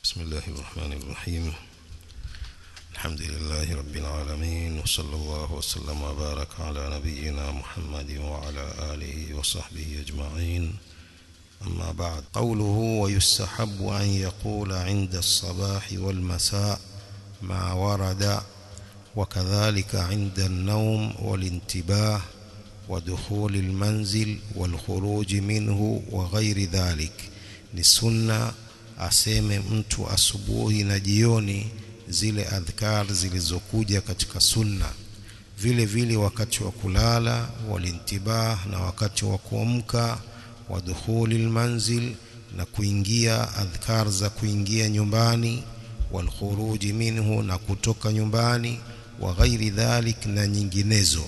بسم الله الرحمن الرحيم الحمد لله رب العالمين وصلى الله وسلم وبارك على نبينا محمد وعلى آله وصحبه أجمعين أما بعد قوله ويستحب أن يقول عند الصباح والمساء ما ورد وكذلك عند النوم والانتباه ودخول المنزل والخروج منه وغير ذلك ni sunna aseme mtu asubuhi na jioni zile adhkar zilizokuja katika sunna vile vile wakati wa kulala walintibah na wakati wa kuamka wa dukhuli almanzil na kuingia adhkar za kuingia nyumbani walkhuruji minhu na kutoka nyumbani wa ghairi dhalik na nyinginezo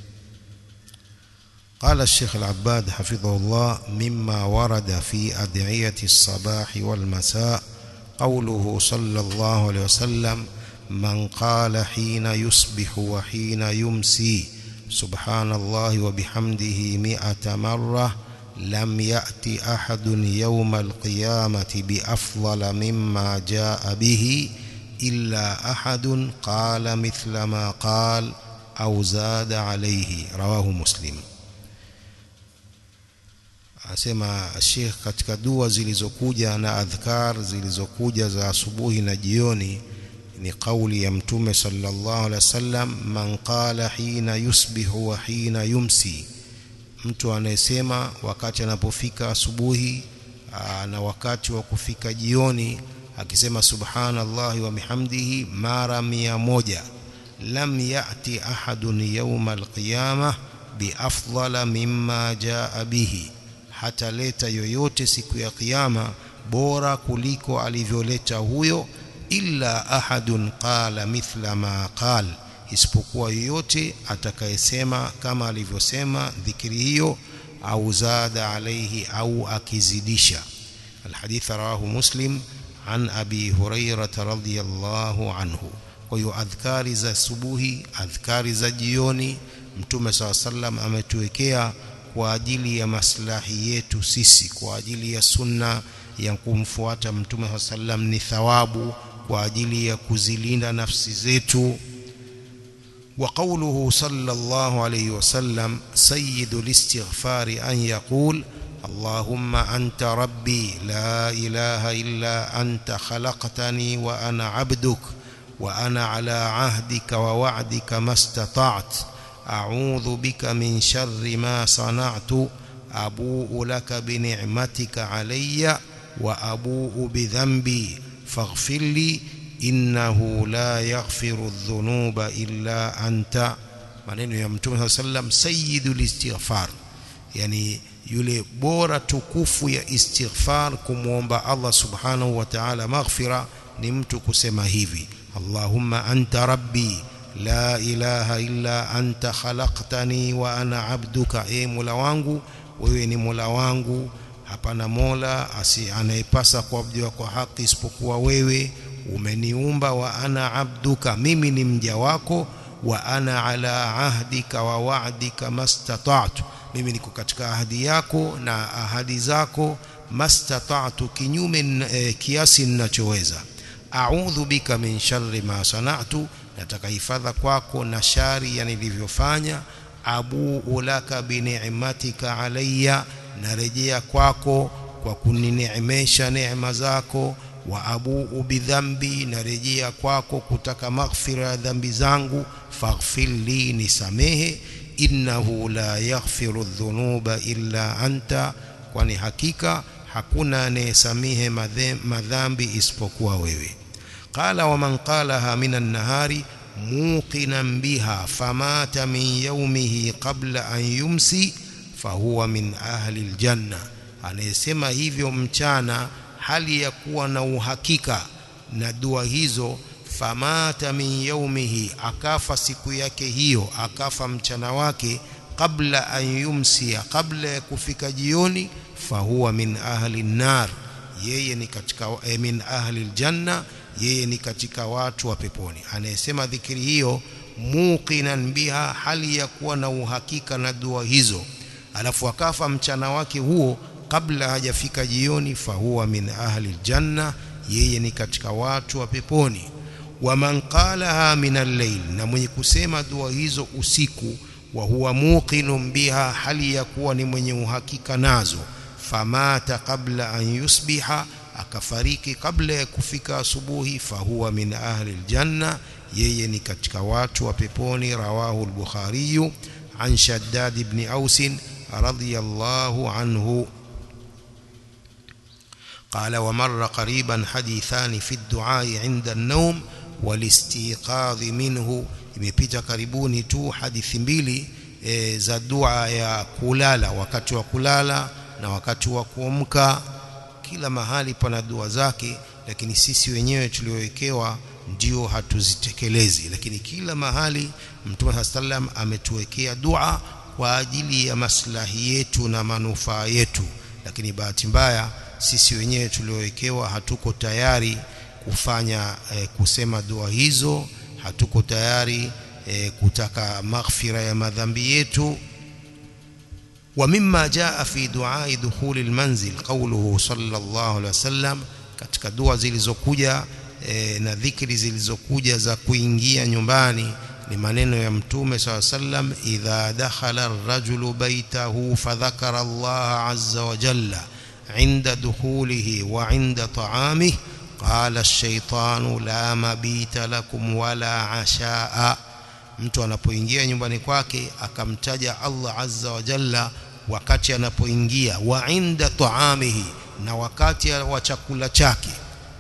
قال الشيخ العباد حفظه الله مما ورد في أدعية الصباح والمساء قوله صلى الله عليه وسلم من قال حين يصبح وحين يمسي سبحان الله وبحمده مئة مرة لم يأت أحد يوم القيامة بأفضل مما جاء به إلا أحد قال مثل ما قال أو زاد عليه رواه مسلم asema Sheikh katika dua zilizokuja na adhkar zilizokuja za asubuhi na jioni ni kauli ya mtume sallallahu alaihi wasallam man qala hina yusbihu wa hina yumsi mtu anayesema wakati anapofika asubuhi na wakati wa kufika jioni akisema subhanallahi wa bihamdihi mara mia moja lam yati ahadun yawma alqiyamah biafdala mimma jaa bihi hataleta yoyote siku ya kiyama bora kuliko alivyoleta huyo illa ahadun qala mithla ma qal isipokuwa yoyote atakayesema kama alivyosema dhikri hiyo au zada alaihi au akizidisha alhadith rawahu muslim an abi hurairah radhiyallahu anhu kwa hiyo adhkari za subuhi adhkari za jioni mtume saw sallam ametuwekea kwa ajili ya maslahi yetu sisi kwa ajili ya sunna ya kumfuata mtume sallam ni thawabu kwa ajili ya kuzilinda nafsi zetu وقوله صلى الله عليه وسلم سيد الاستغفار أن يقول اللهم أنت ربي لا إله إلا أنت خلقتني وأنا عبدك وأنا على عهدك ووعدك ما استطعت أعوذ بك من شر ما صنعت أبوء لك بنعمتك علي وأبوء بذنبي فاغفر لي إنه لا يغفر الذنوب إلا أنت maneno ya mtume sallam sayyidul istighfar yani yule bora tukufu ya istighfar kumwomba Allah subhanahu wa ta'ala maghfira ni mtu kusema hivi Allahumma anta rabbi la ilaha illa anta khalaqtani wa ana abduka e mola wangu wewe ni mola wangu hapana mola asi anayepasa kuabudiwa kwa haki isipokuwa wewe umeniumba wa ana abduka mimi ni mja wako wa ana ala ahdika wa wa'dika mastata'tu mimi niko katika ahadi yako na ahadi zako mastata'tu kinyume eh, kiasi ninachoweza a'udhu bika min sharri ma sana'tu nataka hifadha kwako na shari ya nilivyofanya abu laka bini'matika alayya narejea kwako kwa kunineemesha neema zako wa abu bidhambi narejea kwako kutaka maghfira ya dhambi zangu faghfir li nisamehe innahu la yaghfiru dhunuba illa anta kwani hakika hakuna anayesamehe madhambi isipokuwa wewe قال ومن قالها من النهار موقنا بها فمات من يومه قبل أن يمسي فهو من أهل الجنة anayesema hivyo mchana hali ya kuwa na uhakika na dua hizo famata min yaumihi akafa siku yake hiyo akafa mchana wake kabla an yumsia kabla ya kufika jioni fahuwa min ahli nar yeye ni katika eh, min ahli aljanna yeye ni katika watu wa peponi anayesema dhikri hiyo muqinan biha hali ya kuwa na uhakika na dua hizo alafu akafa mchana wake huo kabla hajafika jioni fahuwa min ahli aljanna yeye ni katika watu wa peponi waman qalaha min al-layl na mwenye kusema dua hizo usiku wa huwa muqinun biha hali ya kuwa ni mwenye uhakika nazo famata qabla an yusbiha akafariki kabla ya kufika asubuhi fahuwa min ahli aljanna yeye ni katika watu wa peponi rawahu al-bukhari an shaddad ibn aus radiyallahu anhu قال ومر قريبا حديثان في الدعاء عند النوم والاستيقاظ منه imepita karibuni tu hadithi mbili e, za dua ya kulala wakati wa kulala na wakati wa kuamka kila mahali pana dua zake lakini sisi wenyewe tuliowekewa ndio hatuzitekelezi lakini kila mahali Mtume sallam ametuwekea dua kwa ajili ya maslahi yetu na manufaa yetu lakini bahati mbaya sisi wenyewe tuliowekewa hatuko tayari kufanya e, kusema dua hizo hatuko tayari e, kutaka maghfira ya madhambi yetu ومما جاء في دعاء دخول المنزل قوله صلى الله عليه وسلم katika dua zilizokuja e, na dhikri zilizokuja za kuingia nyumbani ni maneno ya mtume SAW sallam idha dakhala ar-rajulu baytahu fadhakara Allah azza wa jalla inda dukhulihi wa inda ta'amihi qala ash-shaytanu la mabita lakum wala ashaa mtu anapoingia nyumbani kwake akamtaja Allah azza wa jalla wakati anapoingia wa inda taamihi na wakati wa chakula chake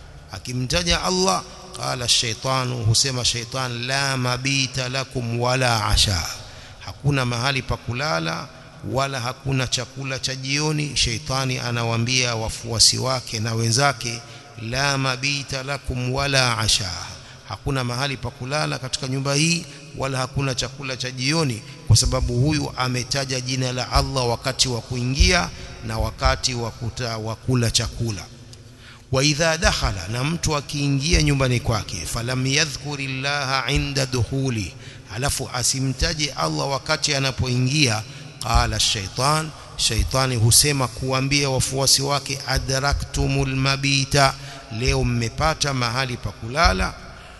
akimtaja Allah qala shaitanu husema shaitan la mabita lakum wala asha hakuna mahali pa kulala wala hakuna chakula cha jioni shaitani anawaambia wafuasi wake na wenzake la mabita lakum wala asha hakuna mahali pa kulala katika nyumba hii wala hakuna chakula cha jioni kwa sababu huyu ametaja jina la Allah wakati wa kuingia na wakati wa kula chakula wa idha dakhala na mtu akiingia nyumbani kwake falam yadhkurillaha inda dukhuli alafu asimtaje Allah wakati anapoingia qala shaitan shaitani husema kuambia wafuasi wake adraktumul mabita leo mmepata mahali pa kulala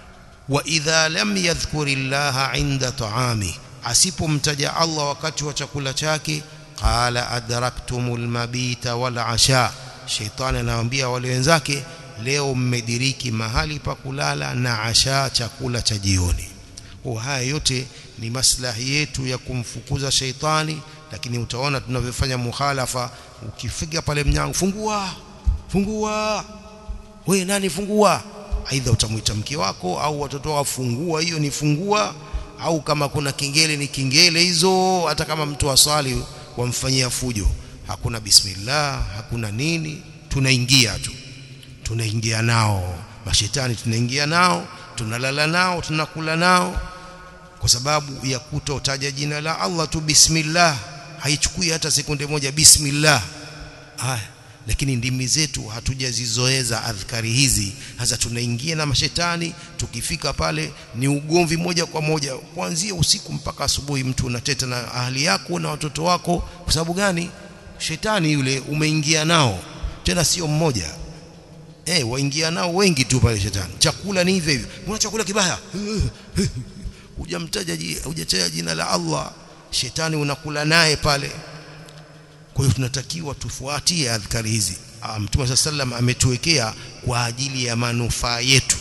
wa idha lam yadhkurillaha inda ta'ami asipomtaja Allah wakati wa chakula chake qala adraktumul mabita wal asha shaitani anawaambia wale wenzake leo mmediriki mahali pa kulala na asha chakula cha jioni kwa haya yote ni maslahi yetu ya kumfukuza shaitani lakini utaona tunavyofanya mukhalafa ukifika pale mnyango fungua fungua wewe nani fungua aidha utamuita mke wako au watoto wafungua hiyo ni fungua au kama kuna kingele ni kingele hizo hata kama mtu aswali wamfanyia fujo hakuna bismillah hakuna nini tunaingia tu tunaingia nao mashetani tunaingia nao tunalala nao tunakula nao kwa sababu ya kutotaja jina la Allah tu bismillah haichukui hata sekunde moja bismillah haya lakini ndimi zetu hatujazizoeza adhkari hizi hasa tunaingia na mashetani tukifika pale ni ugomvi moja kwa moja kuanzia usiku mpaka asubuhi mtu unateta na ahli yako na watoto wako kwa sababu gani shetani yule umeingia nao tena sio mmoja eh waingia nao wengi tu pale shetani chakula ni hivyo hivyo kuna chakula kibaya hujamtaja hujataja jina la Allah shetani unakula naye pale kwa hiyo tunatakiwa tufuatie adhkari hizi Mtume sallam ametuwekea kwa ajili ya manufaa yetu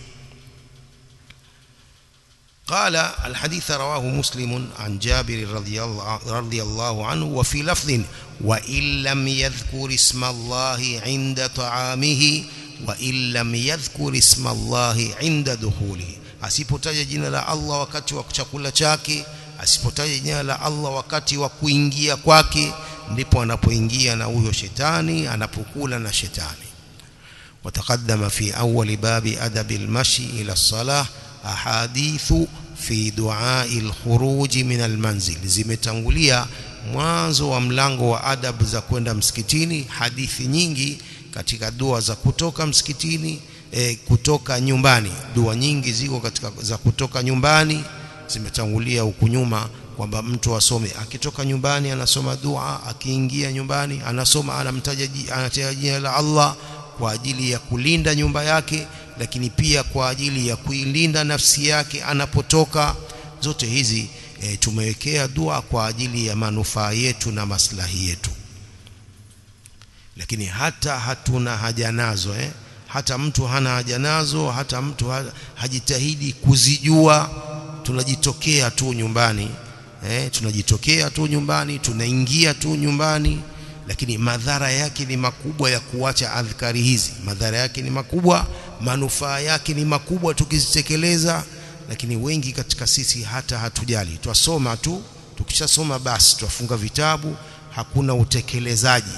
قال الحديث رواه مسلم عن جابر رضي الله, رضي الله عنه وفي لفظ وإن لم يذكر اسم الله عند طعامه وإن لم يذكر اسم الله عند دخوله asipotaja jina la Allah wakati wa chakula chake asipotaja jina la Allah wakati wa kuingia kwake ndipo anapoingia na huyo shetani anapokula na shetani وتقدم في أول باب أدب المشي إلى الصلاة أحاديث في دعاء الخروج من المنزل zimetangulia mwanzo wa mlango wa adab za kwenda msikitini hadithi nyingi katika dua za kutoka msikitini e, kutoka nyumbani dua nyingi ziko katika za kutoka nyumbani zimetangulia huku nyuma kwamba mtu asome akitoka nyumbani anasoma dua akiingia nyumbani anasoma anamtaja anataja jina la Allah kwa ajili ya kulinda nyumba yake lakini pia kwa ajili ya kuilinda nafsi yake anapotoka zote hizi e, tumewekea dua kwa ajili ya manufaa yetu na maslahi yetu lakini hata hatuna haja nazo eh? hata mtu hana haja nazo hata mtu ha, hajitahidi kuzijua tunajitokea tu nyumbani eh? tunajitokea tu nyumbani tunaingia tu nyumbani lakini madhara yake ni makubwa ya kuacha adhkari hizi madhara yake ni makubwa manufaa yake ni makubwa tukizitekeleza lakini wengi katika sisi hata hatujali twasoma tu tukishasoma basi twafunga vitabu hakuna utekelezaji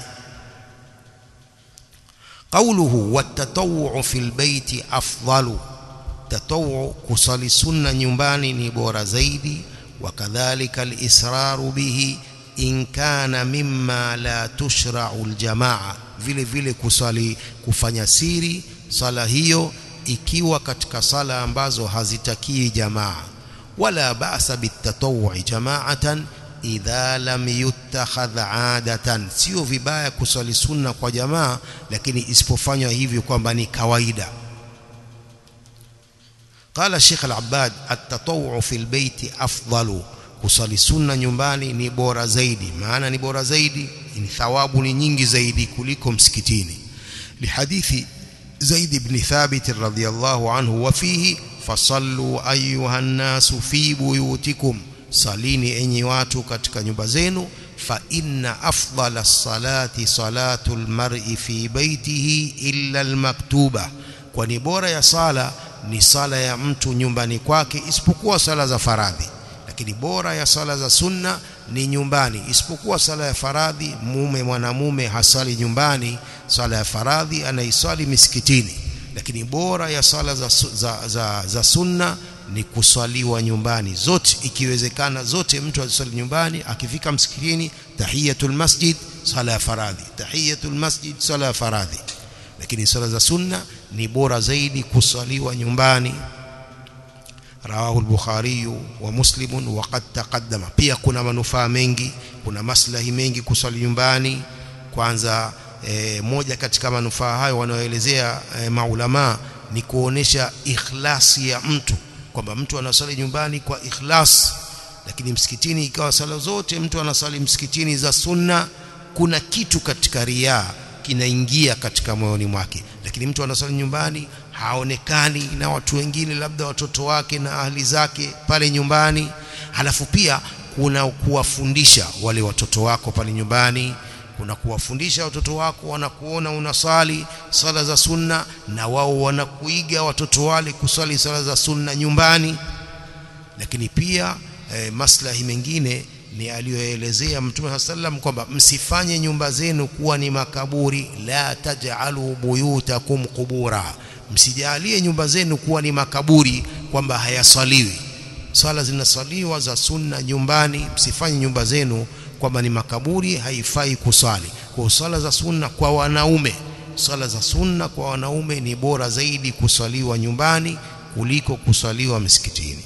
قوله والتطوع في البيت أفضل تطوع كصلي سنة nyumbani ni bora zaidi وكذلك الإسرار به in kana mimma la tushra'u aljamaa vile vile kusali kufanya siri sala hiyo ikiwa katika sala ambazo hazitakii jamaa wala ba'sa bitatawwu'i jama'atan idha lam yuttakhadh 'adatan sio vibaya kusali sunna kwa jamaa lakini isipofanywa hivyo kwamba ni kawaida قال الشيخ العباد التطوع في البيت أفضل kusali sunna nyumbani ni bora zaidi maana ni bora zaidi ni thawabu ni nyingi zaidi kuliko msikitini lihadithi zaid ibn thabit radhiyallahu anhu wa fihi fasallu ayuha nasu fi buyutikum salini enyi watu katika nyumba zenu fa inna afdala salati salatu almar'i fi baitihi illa almaktuba kwani bora ya sala ni sala ya mtu nyumbani kwake isipokuwa sala za faradhi lakini bora ya sala za sunna ni nyumbani isipokuwa sala ya faradhi mume mwanamume hasali nyumbani sala ya faradhi anaisali misikitini lakini bora ya sala za, za, za, za sunna ni kuswaliwa nyumbani zote ikiwezekana zote mtu azisali nyumbani akifika msikitini tahiyatul masjid sala ya faradhi tahiyatul masjid sala ya faradhi lakini sala za sunna ni bora zaidi kuswaliwa nyumbani rawahu al-Bukhari wa Muslim waqad taqaddama pia kuna manufaa mengi kuna maslahi mengi kuswali nyumbani kwanza e, moja katika manufaa hayo wanaoelezea e, maulama ni kuonesha ikhlasi ya mtu kwamba mtu anasali nyumbani kwa ikhlas lakini msikitini ikawa sala zote mtu anasali msikitini za sunna kuna kitu katika riaa kinaingia katika moyoni mwake lakini mtu anasali nyumbani haonekani na watu wengine labda watoto wake na ahli zake pale nyumbani halafu pia kuna kuwafundisha wale watoto wako pale nyumbani kuna kuwafundisha watoto wako wanakuona unasali sala za sunna na wao wanakuiga watoto wale kusali sala za sunna nyumbani lakini pia e, maslahi mengine ni aliyoelezea Mtume sallam kwamba msifanye nyumba zenu kuwa ni makaburi la taj'alu buyutakum qubura msijalie nyumba zenu kuwa ni makaburi kwamba hayasaliwi swala zinasaliwa za sunna nyumbani msifanye nyumba zenu kwamba ni makaburi haifai kusali kwa swala za sunna kwa wanaume swala za sunna kwa wanaume ni bora zaidi kusaliwa nyumbani kuliko kusaliwa msikitini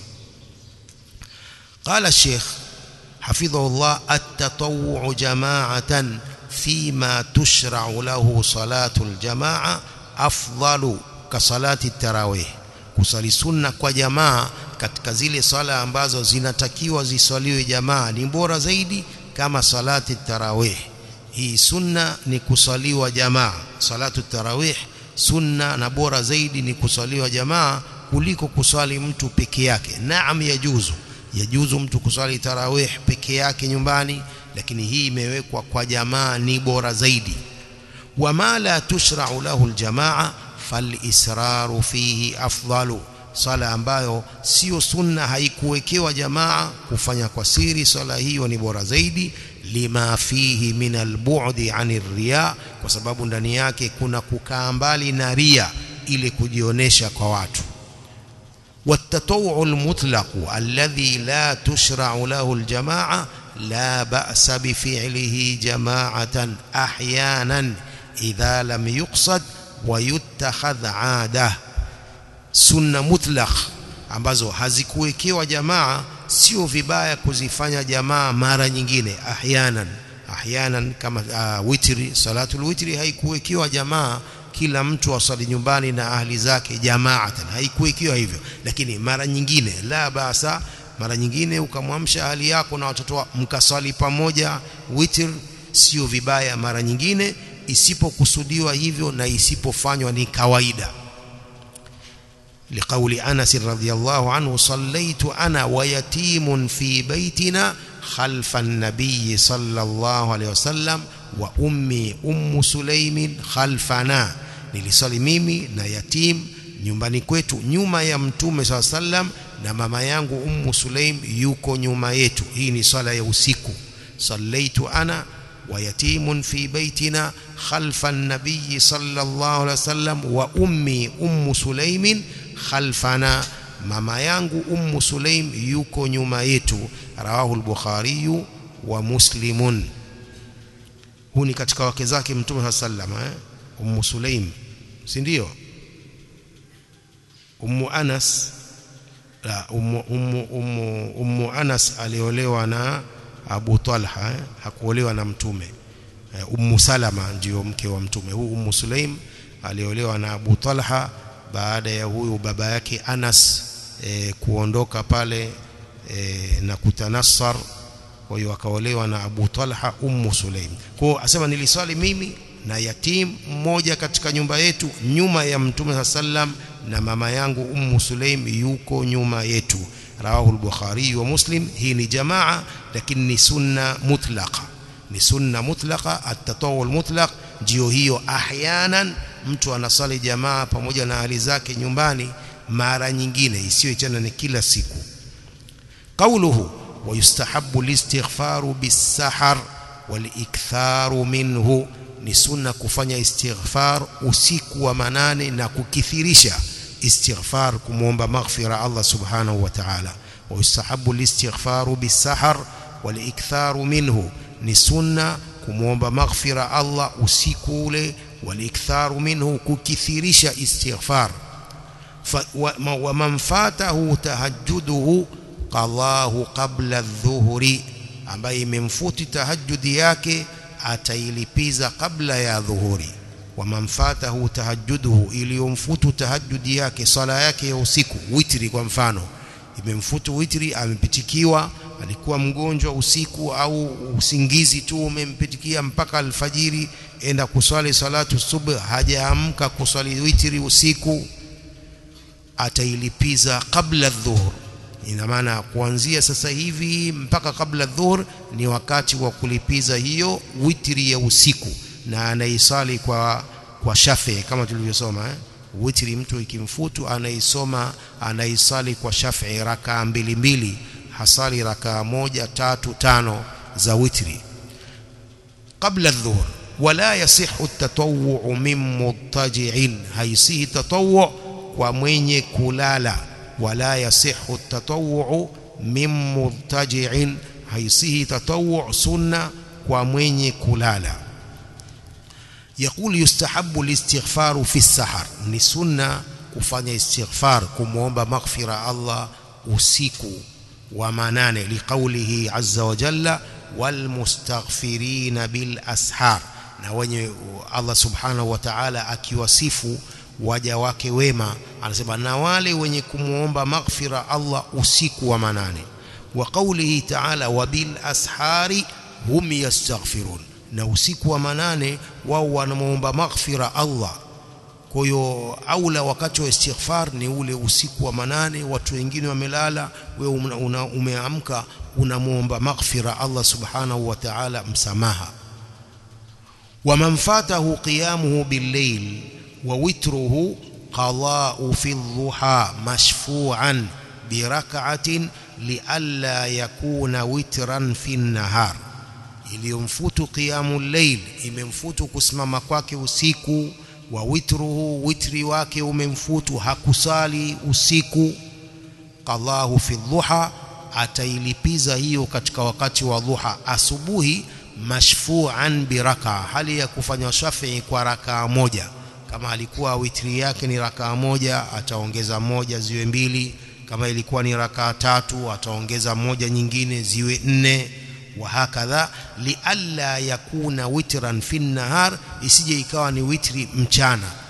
قال الشيخ حفظه الله التطوع جماعة فيما تشرع له صلاة الجماعة أفضل كصلاة التراويح kusali sunna kwa jamaa katika zile sala ambazo zinatakiwa ziswaliwe jamaa ni bora zaidi kama salati tarawih hii sunna ni kusaliwa jamaa salatu tarawih sunna na bora zaidi ni kusaliwa jamaa kuliko kuswali mtu peke yake naam yajuzu yajuzu mtu kuswali tarawih peke yake nyumbani lakini hii imewekwa kwa jamaa ni bora zaidi wama la tushra'u lahu aljamaa falisraru fihi afdalu sala ambayo sio sunna haikuwekewa jamaa kufanya kwa siri sala hiyo ni bora zaidi lima fihi min albu'di anir riya kwa sababu ndani yake kuna kukaa mbali na ria ili kujionesha kwa watu والتطوع المطلق الذي لا تشرع له الجماعة لا بأس بفعله جماعة أحيانا إذا لم يقصد ويتخذ عادة سنة مطلق ambazo hazikuwekewa jamaa sio vibaya kuzifanya jamaa mara nyingine ahyanan ahyanan kama uh, witri salatul witri haikuwekewa jamaa kila mtu asali nyumbani na ahli zake jamaatan haikuwekiwa hivyo lakini mara nyingine la basa mara nyingine ukamwamsha ahli yako na watoto mkasali pamoja witr sio vibaya mara nyingine isipokusudiwa hivyo na isipofanywa ni kawaida لقول أنس رضي الله عنه صليت أنا ويتيم في بيتنا خلف النبي صلى الله عليه وسلم وأمي أم سليم خلفنا nilisali mimi na yatim nyumbani kwetu nyuma ya mtume saa sallam na mama yangu ummu sulaim yuko nyuma yetu hii ni swala ya usiku sallaitu ana wa yatimun fi baitina khalfa an-nabiy sallallahu alaihi wasallam wa ummi ummu sulaimin khalfana mama yangu ummu sulaim yuko nyuma yetu rawahu al-bukhari wa muslimun huu ni katika wake zake mtume sallam eh ummu sulaim si ndio ummu anas la ummu ummu ummu, ummu anas aliolewa na abu talha eh? hakuolewa na mtume eh, ummu salama ndio mke wa mtume huu ummu sulaim aliolewa na abu talha baada ya huyu baba yake Anas e, kuondoka pale e, na kutanassar kwa hiyo akaolewa na Abu Talha Ummu Sulaim kwa asema niliswali mimi na yatim mmoja katika nyumba yetu nyuma ya Mtume sallam na mama yangu Ummu Sulaim yuko nyuma yetu rawahu al-Bukhari wa Muslim hii ni jamaa lakini ni sunna mutlaqa ni sunna mutlaqa at-tatawul mutlaq ndio hiyo ahyanan mtu anasali jamaa pamoja na hali zake nyumbani mara nyingine isiyo tena ni kila siku قوله ويستحب الاستغفار بالسحر والاكثار منه ni sunna kufanya istighfar usiku wa manane na kukithirisha istighfar kumuomba maghfira Allah subhanahu wa ta'ala ويستحب الاستغفار بالسحر والاكثار منه ni sunna kumuomba maghfira Allah usiku ule والاكثار منه kukithirisha istighfar ومن فاته تهجده قضاه قبل الظهر ambaye imemfuti tahajjudi yake atailipiza kabla ya dhuhuri waman fatahu tahajjuduhu iliyomfutu tahajjudi yake sala yake ya usiku witri kwa mfano imemfutu witri amepitikiwa alikuwa mgonjwa usiku au usingizi tu umempitikia mpaka alfajiri enda kuswali salatu subh hajaamka kuswali witri usiku atailipiza kabla dhuhur ina maana kuanzia sasa hivi mpaka kabla dhuhur ni wakati wa kulipiza hiyo witri ya usiku na anaisali kwa kwa shafi kama tulivyosoma eh? witri mtu ikimfutu anaisoma anaisali kwa shafi rakaa mbili mbili hasali rakaa moja tatu tano za witri kabla dhuhur wala yasihu at-tatawwu min muttaji'in haisihi tatawwu kwa mwenye kulala wala yasihu at-tatawwu min muttaji'in haisihi tatawwu sunna kwa mwenye kulala يقول يستحب الاستغفار في السحر ni sunna kufanya istighfar kumuomba maghfira Allah usiku wa manane liqaulihi azza wa jalla walmustaghfirina bil ashar na wenye Allah subhanahu wa ta'ala akiwasifu waja wake wema anasema na wale wenye kumuomba maghfira Allah usiku wa manane wa qaulihi ta'ala wabil ashari hum yastaghfirun na usiku wa manane wao wanamuomba maghfira Allah kwa hiyo aula wakati wa istighfar ni ule usiku wa manane watu wengine wamelala wewe una, umeamka unamuomba maghfira Allah subhanahu wa ta'ala msamaha ومن فاته قيامه بالليل ووتره قضاء في الضحى مشفوعا بركعة لئلا يكون وترا في النهار iliyomfutu qiyamul layl imemfutu kusimama kwake usiku wa witruhu witri wake umemfutu hakusali usiku qadhahu fi dhuha atailipiza hiyo katika wakati wa dhuha asubuhi mashfu'an biraka hali ya kufanya shafi'i kwa rakaa moja kama alikuwa witri yake ni rakaa moja ataongeza moja ziwe mbili kama ilikuwa ni rakaa tatu ataongeza moja nyingine ziwe nne وهكذا لئلا yakuna witran fi nahar isije ikawa ni witri mchana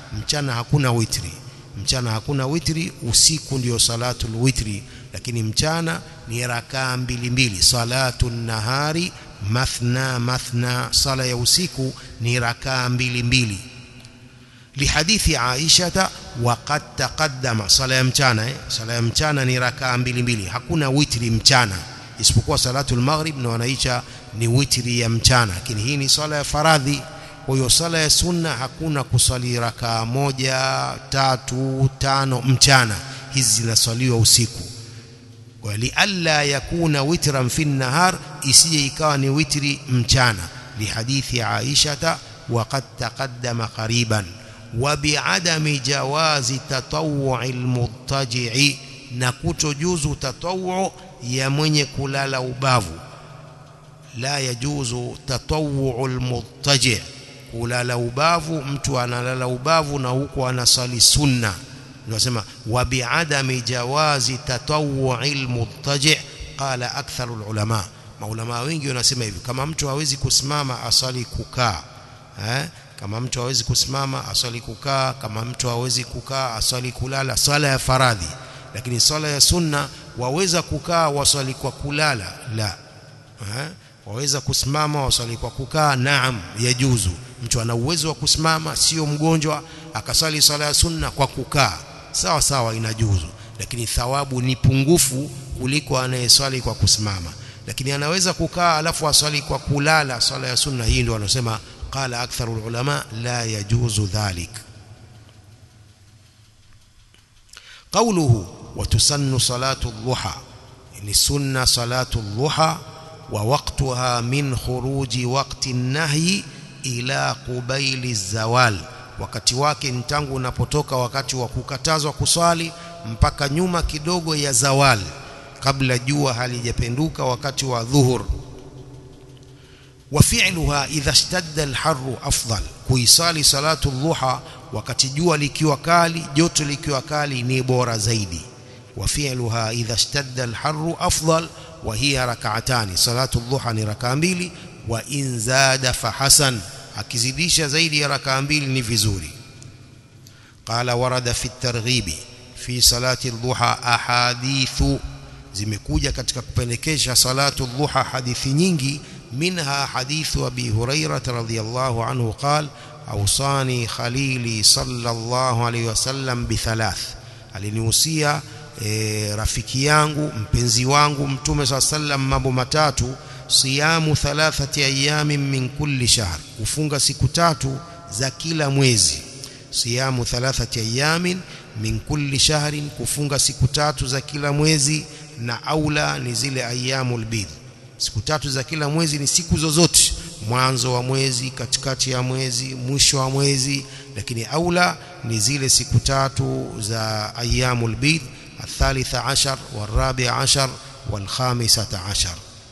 mchana hakuna witri mchana hakuna witri usiku ndio salatul witri lakini mchana ni rakaa mbili mbili salatu nahari mathna mathna sala ya usiku ni rakaa mbili mbili lihadithi Aisha waqad taqaddama sala ya mchana eh? sala ya mchana ni rakaa mbili mbili hakuna witri mchana isipokuwa salatul maghrib na wanaicha ni witri ya mchana lakini hii ni sala ya faradhi kwa hiyo sala ya sunna hakuna kusali rakaa moja tatu tano mchana hizi zinaswaliwa usiku kwa lialla yakuna witran fi nahar isije ikawa ni witri mchana lihadithi Aisha waqad taqaddama qariban wa bi'adami jawazi tatawwu'i almuttaji'i na kutojuzu tatawwu ya mwenye kulala ubavu la yajuzu tatawwu'u almuttaji' kulala ubavu mtu analala ubavu na huko anasali sunna nasema wa bi'adami jawazi tatawwu'i almuttaji' qala aktharu ulama maulama wengi wanasema hivi kama mtu hawezi kusimama asali kukaa eh kama mtu hawezi kusimama asali kukaa kama mtu hawezi kukaa asali kulala sala ya faradhi lakini sala ya sunna waweza kukaa wasali kwa kulala la eh waweza kusimama wasali kwa kukaa naam yajuzu mtu ana uwezo wa kusimama sio mgonjwa akasali sala ya sunna kwa kukaa sawa sawa inajuzu lakini thawabu ni pungufu kuliko anayeswali kwa kusimama lakini anaweza kukaa alafu aswali kwa kulala sala ya sunna hii ndio wanasema qala aktharu ulama la yajuzu dhalik قوله وتسن صلاة الضحى يعني سنة صلاة الضحى ووقتها من خروج وقت النهي إلى قبيل الزوال wakati wake ni tangu unapotoka wakati wa kukatazwa kuswali mpaka nyuma kidogo ya zawal kabla jua halijapenduka wakati wa dhuhur wa fi'luha idha ishtadda al-harru afdal kuisali salatu dhuha wakati jua likiwa kali joto likiwa kali ni bora zaidi wa fi'luha idha ishtadda al-harru afdal wa hiya rak'atani salatu dhuha ni rakaa mbili wa in zada fa hasan akizidisha zaidi ya rakaa mbili ni vizuri qala warada fi at-targhibi fi salati dhuha ahadithu zimekuja katika kupendekesha salatu dhuha hadithi nyingi منها حديث أبي هريرة رضي الله عنه قال أوصاني خليلي صلى الله عليه وسلم بثلاث alinihusia e, rafiki yangu mpenzi wangu mtume saa sallam mambo matatu siyamu thalathati ayamin min kulli shahr kufunga siku tatu za kila mwezi siyamu thalathati ayamin min kulli shahrin kufunga siku tatu za kila mwezi na aula ni zile ayamul bidh siku tatu za kila mwezi ni siku zozote mwanzo wa mwezi katikati ya mwezi mwisho wa mwezi lakini aula ni zile siku tatu za ayyamul bid athalitha ashar warabi'a ashar walkhamisata ashar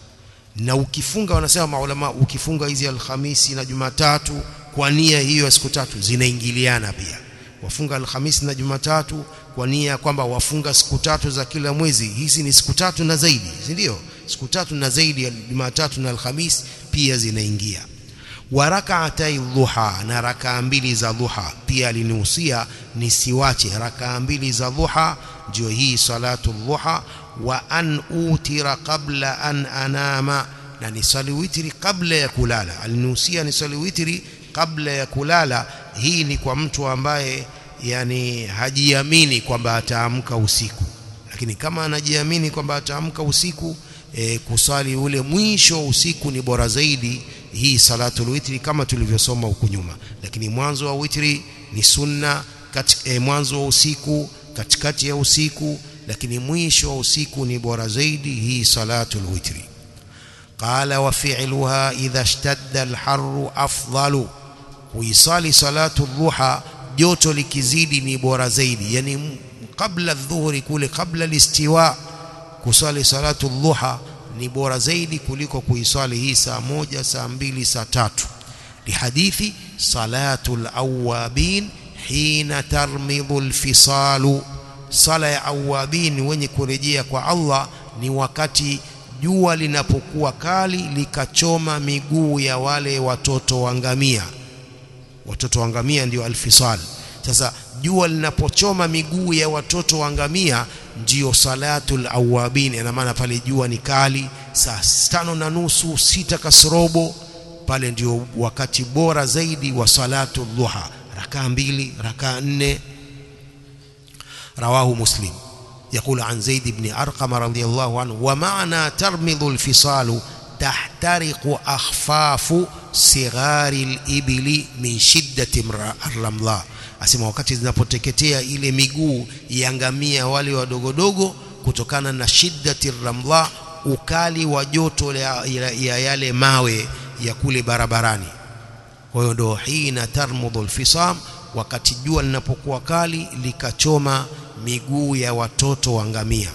na ukifunga wanasema maulama ukifunga hizi alhamisi na jumatatu kwa nia hiyo ya siku tatu zinaingiliana pia wafunga alhamisi na jumatatu kwa nia kwamba wafunga siku tatu za kila mwezi hizi ni siku tatu na zaidi si ndio siku tatu na zaidi ya Jumatatu na Alhamis pia zinaingia wa rak'atai dhuha na rakaa mbili za dhuha pia alinihusia nisiwache rakaa mbili za dhuha ndio hii salatu dhuha wa an utira qabla an anama na nisali witri kabla ya kulala alinihusia nisali witri kabla ya kulala hii ni kwa mtu ambaye yani hajiamini kwamba ataamka usiku lakini kama anajiamini kwamba ataamka usiku e, kusali ule mwisho usiku ni bora zaidi hii salatul witri kama tulivyosoma huku nyuma lakini mwanzo wa witri ni sunna kati, e, mwanzo wa usiku katikati ya usiku lakini mwisho wa usiku ni bora zaidi hii salatul witri qala wa fi'luha idha ishtadda al-harru afdalu kuisali salatu dhuha joto likizidi ni bora zaidi yani kabla dhuhuri kule kabla listiwa kusali salatu dhuha ni bora zaidi kuliko kuiswali hii saa moja saa mbili saa tatu lihadithi salatul awabin hina tarmidhu alfisalu sala ya awabin wenye kurejea kwa Allah ni wakati jua linapokuwa kali likachoma miguu ya wale watoto wa ngamia watoto wa ngamia ndio alfisal sasa jua linapochoma miguu ya watoto wa ngamia ndiyo salatul awabin ina maana pale jua ni kali saa tano na nusu sita kasrobo pale ndio wakati bora zaidi wa salatu dhuha rakaa mbili rakaa nne رواه مسلم يقول عن زيد بن أرقم رضي الله عنه ومعنى ترمض الفصال تحترق أخفاف صغار الإبل من شدة الرمضاء asema wakati zinapoteketea ile miguu ya ngamia wale wadogodogo kutokana na shiddati ramdha ukali wa joto ya, ya, ya yale mawe ya kule barabarani kwa hiyo ndo hina tarmudhu alfisam wakati jua linapokuwa kali likachoma miguu ya watoto wa ngamia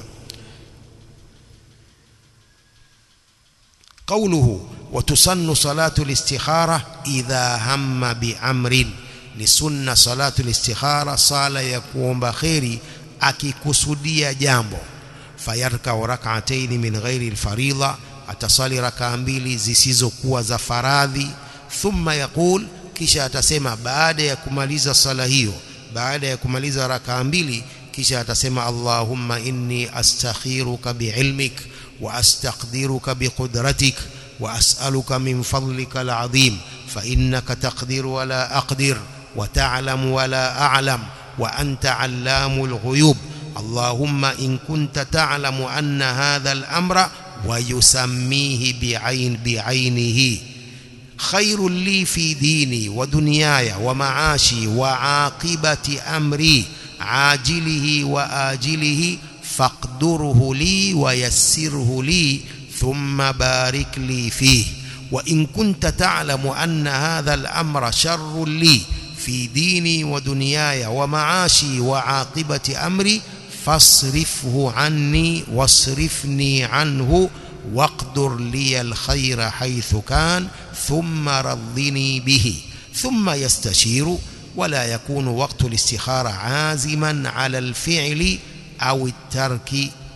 قوله وتسن صلاة الاستخارة إذا هم بأمر لسنة صلاة الاستخارة صلاة يكون بخير akikusudia jambo fayarka rak'atayn min ghairi alfaridha atasali rakaa mbili zisizokuwa za faradhi thumma yaqul kisha atasema baada ya kumaliza sala hiyo baada ya kumaliza rakaa mbili kisha atasema Allahumma inni astakhiruka biilmik wa astaqdiruka biqudratik wa as'aluka min fadlika alazim fa innaka taqdiru wa la aqdir wa ta'lamu wa la a'lam wa anta 'allamul ghuyub اللهم إن كنت تعلم أن هذا الأمر ويسميه بعين بعينه خير لي في ديني ودنياي ومعاشي وعاقبة أمري عاجله وآجله فاقدره لي ويسره لي ثم بارك لي فيه وإن كنت تعلم أن هذا الأمر شر لي في ديني ودنياي ومعاشي وعاقبة أمري فاصرفه عني واصرفني عنه واقدر لي الخير حيث كان ثم رضني به ثم يستشير ولا يكون وقت الاستخارة عازما على الفعل أو الترك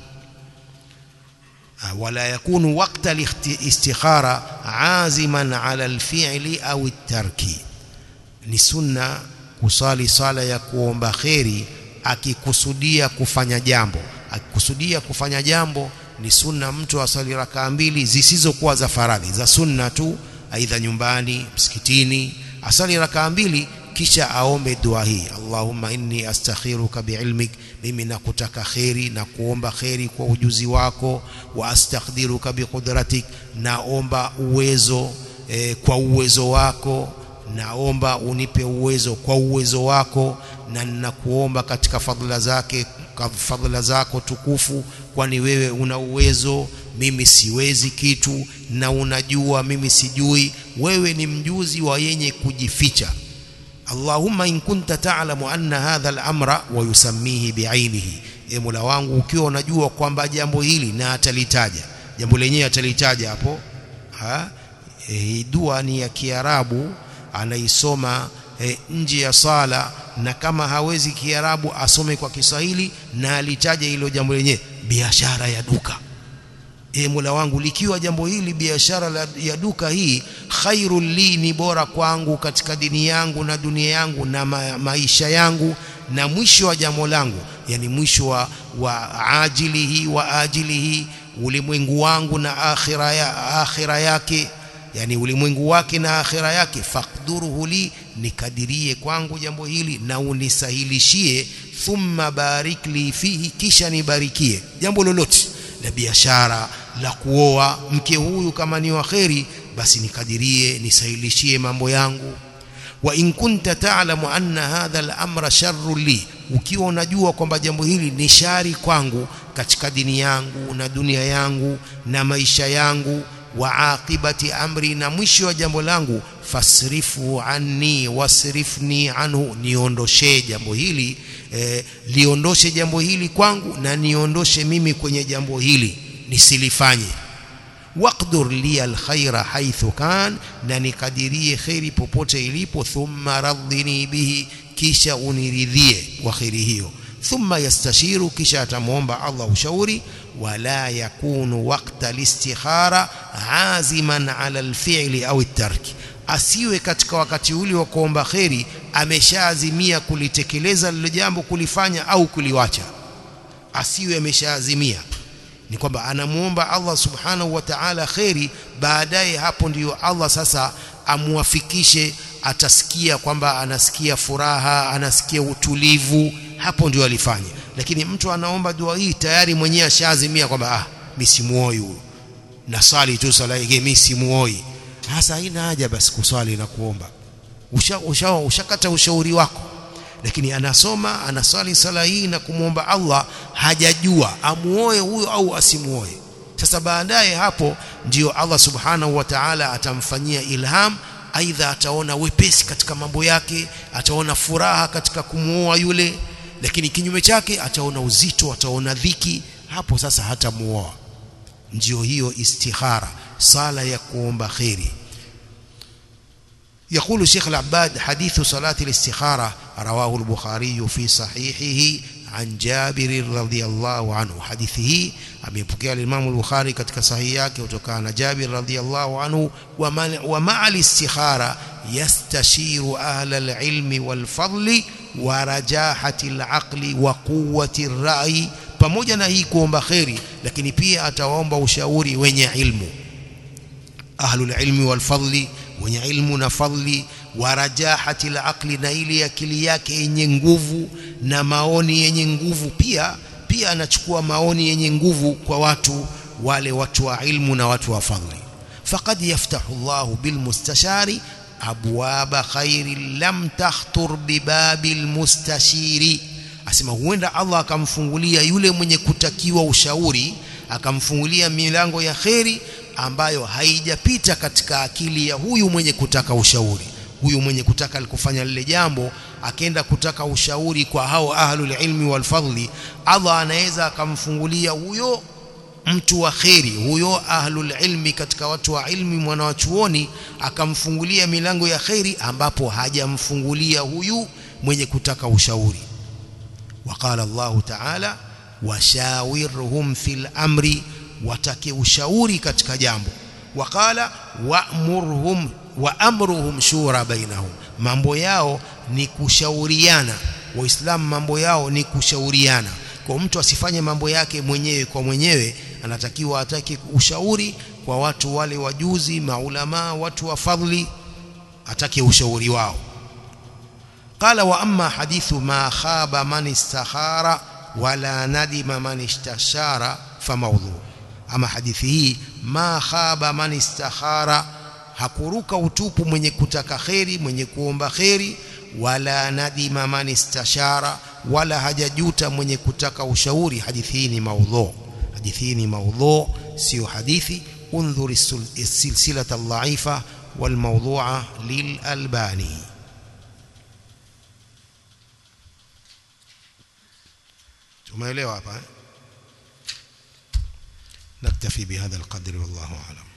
ولا يكون وقت الاستخارة عازما على الفعل أو الترك لسنة kusali sala ya kuomba kheri akikusudia kufanya jambo akikusudia kufanya jambo ni sunna mtu asali rakaa mbili zisizokuwa za faradhi za sunna tu aidha nyumbani msikitini asali rakaa mbili kisha aombe dua hii Allahumma inni astakhiruka biilmik mimi nakutaka kheri na kuomba kheri kwa ujuzi wako wa astaqdiruka biqudratik naomba uwezo e, kwa uwezo wako naomba unipe uwezo kwa uwezo wako na ninakuomba katika fadhila zake fadhila zako tukufu kwani wewe una uwezo mimi siwezi kitu na unajua mimi sijui wewe ni mjuzi wa yenye kujificha Allahumma in kunta ta'lamu anna hadha al-amra wa yusammihi bi'ainihi e Mola wangu ukiwa unajua kwamba jambo hili na atalitaja jambo lenyewe atalitaja hapo ha e, dua ni ya Kiarabu anaisoma e, nje ya sala na kama hawezi Kiarabu asome kwa Kiswahili na alitaja hilo jambo lenyewe biashara ya duka e Mola wangu likiwa jambo hili biashara ya duka hii khairul li ni bora kwangu katika dini yangu na dunia yangu na ma, maisha yangu na mwisho wa jambo langu yani mwisho wa, wa ajilihi wa ajilihi ulimwengu wangu na akhira ya akhira yake yani ulimwengu wake na akhira yake faqduruhu li nikadirie kwangu jambo hili na unisahilishie thumma barik li fihi kisha nibarikie jambo lolote la biashara la kuoa mke huyu kama ni waheri basi nikadirie nisahilishie mambo yangu wa in kunta ta'lamu anna hadha al-amra sharrun li ukiwa unajua kwamba jambo hili ni shari kwangu katika dini yangu na dunia yangu na maisha yangu wa aqibati amri na mwisho wa jambo langu fasrifu anni wasrifni anhu niondoshe jambo hili eh, liondoshe jambo hili kwangu na niondoshe mimi kwenye jambo hili nisilifanye waqdur li alkhaira haythu kan na nikadirie khairi popote ilipo thumma radhini bihi kisha uniridhie kwa khairi hiyo thumma yastashiru kisha atamwomba Allah ushauri wala yakunu waqta listikhara aziman ala alfi'li au tarki asiwe katika wakati ule wa kuomba kheri ameshaazimia kulitekeleza lile jambo kulifanya au kuliwacha asiwe ameshaazimia ni kwamba anamuomba Allah subhanahu wa ta'ala kheri baadaye hapo ndiyo Allah sasa amuwafikishe atasikia kwamba anasikia furaha anasikia utulivu hapo ndio alifanya lakini mtu anaomba dua hii tayari mwenyewe ashaazimia kwamba ah mimi simuoi huyu nasali tu sala hii mimi simuoi hasa haina haja basi kuswali na kuomba ushakata usha, usha ushauri wako lakini anasoma anaswali sala hii na kumwomba Allah hajajua amuoe huyo au asimuoe sasa baadaye hapo ndiyo Allah subhanahu wa ta'ala atamfanyia ilham aidha ataona wepesi katika mambo yake ataona furaha katika kumuoa yule lakini kinyume chake ataona uzito ataona dhiki hapo sasa hatamuoa ndio hiyo istikhara sala ya kuomba khairi يقول الشيخ العباد حديث صلاة الاستخارة رواه البخاري في صحيحه عن جابر رضي الله عنه حديثه amepokea الإمام البخاري katika sahihi yake kutokana na Jabir radhiyallahu anhu wa ma'a al-istikhara yastashiru ahla al-ilmi wal-fadli wa rajahati al-aqli wa quwwati ar-ra'yi pamoja na hii kuomba khairi lakini pia atawaomba ushauri wenye ilmu ahlul ilmi wal-fadli wenye ilmu na fadli wa rajahati al-aqli na ile akili yake yenye nguvu na maoni yenye nguvu pia pia anachukua maoni yenye nguvu kwa watu wale watu wa ilmu na watu wa fadli faqad yaftahu Allah bil mustashari abwaba khairi lam takhtur bibabil mustashiri asema huenda Allah akamfungulia yule mwenye kutakiwa ushauri akamfungulia milango ya khairi ambayo haijapita katika akili ya huyu mwenye kutaka ushauri huyu mwenye kutaka kufanya lile jambo akenda kutaka ushauri kwa hao ahlul ilmi wal fadli Allah anaweza akamfungulia huyo mtu wa kheri huyo ahlul ilmi katika watu wa ilmi mwanawachuoni akamfungulia milango ya kheri ambapo hajamfungulia huyu mwenye kutaka ushauri waqala Allah ta'ala washawirhum fil amri watake ushauri katika jambo waqala wa'murhum wa amruhum shura bainahum mambo yao ni kushauriana waislamu mambo yao ni kushauriana kwa mtu asifanye mambo yake mwenyewe kwa mwenyewe anatakiwa atake ushauri kwa watu wale wajuzi maulama watu wa fadhli atake ushauri wao qala wa amma hadithu ma khaba man istakhara wala nadima man istashara fa mawdhu ama hadithi hii ma khaba man istakhara hakuruka utupu mwenye kutaka kheri mwenye kuomba kheri wala nadima man istashara wala hajajuta mwenye kutaka ushauri hadithi hii ni maudhu hadithi hii ni maudhu sio hadithi انظر السلسلة الضعيفة والموضوعة للألباني tumeelewa hapa نكتفي بهذا القدر والله أعلم